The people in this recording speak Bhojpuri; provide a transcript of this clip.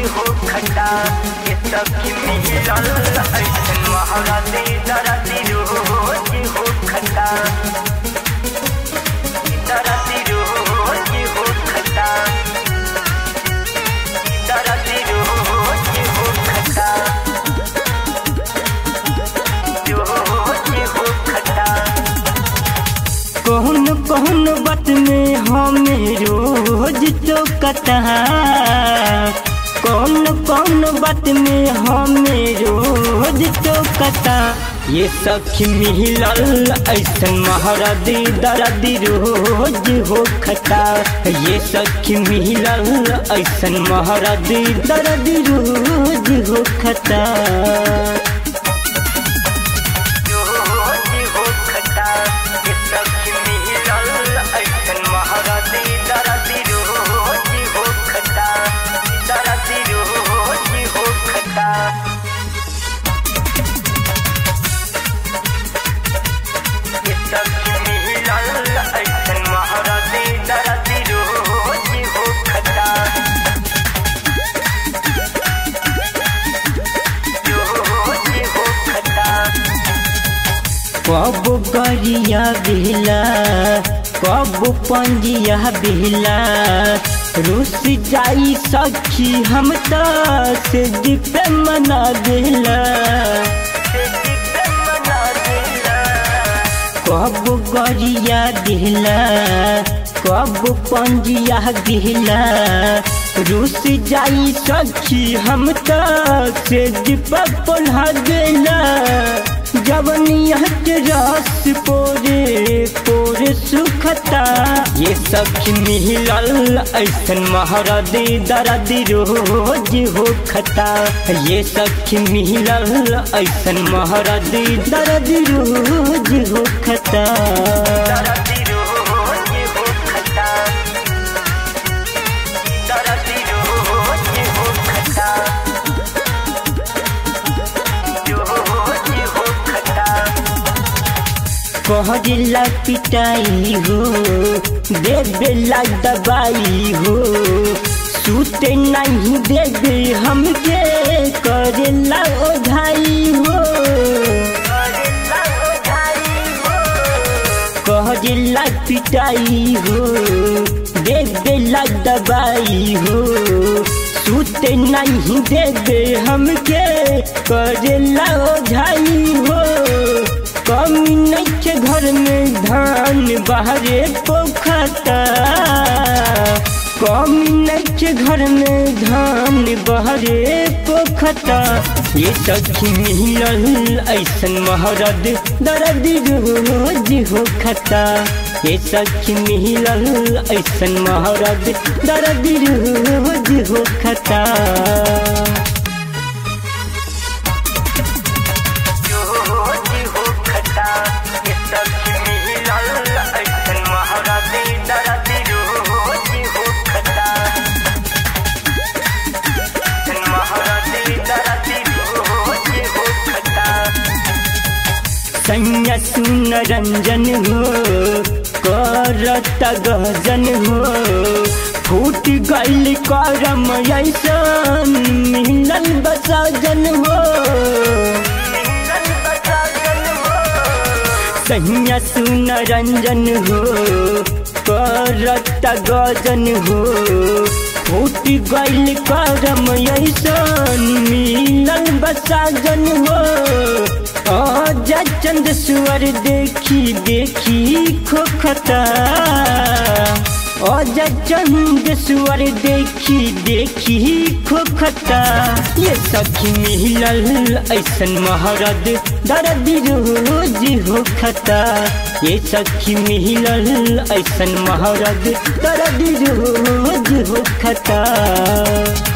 हो खटा ये सखी मिलल ऐसन महाराते दराती रोज हो खटा दराती रोज हो खटा दराती रोज हो खटा रोज हो खटा कौन कौन बात में हमें रोज तो कटा कौन कौन बात में हमें रोज तो कटा ये सखी मिलल ऐसन महारादी दरादी रोज हो खटा ये सखी मिलल ऐसन महारादी दरादी रोज हो खटा रोज हो खटा ये सखी मिलल ऐसन महाराती दराती रोज हो खटा दराती रोज हो खटा ये सखी मिलल ऐसन महाराती दराती रोज हो खटा रोज हो खटा कब गरिया बिहला कब पंजिया बिहला रुस जाई सखी हम तो से दीप मना दिला कब गरिया दिहला कब पंजिया दिहला रुस जाई सखी हम तो से दीप पोल्हा दिला जवनिया के रस पोरे पोरे सुखता ये सखी मिलल ऐसन महारादी दरादी रोज हो खता ये सखी मिलल ऐसन महारादी दरादी रोज हो खता दराती रोज हो खटा दराती रोज हो खटा रोज हो खटा कहला पिटाई हो देवेला दबाई हो सूते नहीं देवे हमके करेला ओझाई हो करेला ओझाई हो कहला पिटाई हो देवेला दबाई हो सूते नहीं देवे हमके करेला ओझाई हो कमी नहीं के घर में धान बाहरे पोखता कमी नहीं के घर में धान बहरे पोखता ये सखी मिलल ऐसन महरद दर्द रोज हो खता ये सखी मिलल ऐसन महरद दर्द रोज हो खता रोज हो खटा ये सखी मिलल ऐसन महाराती दराती रोज हो खटा ऐसन महाराती दराती रोज हो खटा सैया सुन रंजन हो करत गजन हो फूट गईल करम ऐसन मिलल बसजन हो मिलल बसाजन हो सैया सुन रंजन हो करत गजन हो फूट गईल करम ऐसन मिलल बसजन हो आजा चंद सुअर देखी देखी खोखता आजा चंद सुअर देखी देखी खोखता ये सखी मिलल ऐसन महारद दर्द रोज हो खता ये सखी मिलल ऐसन महारद दर्द रोज हो खता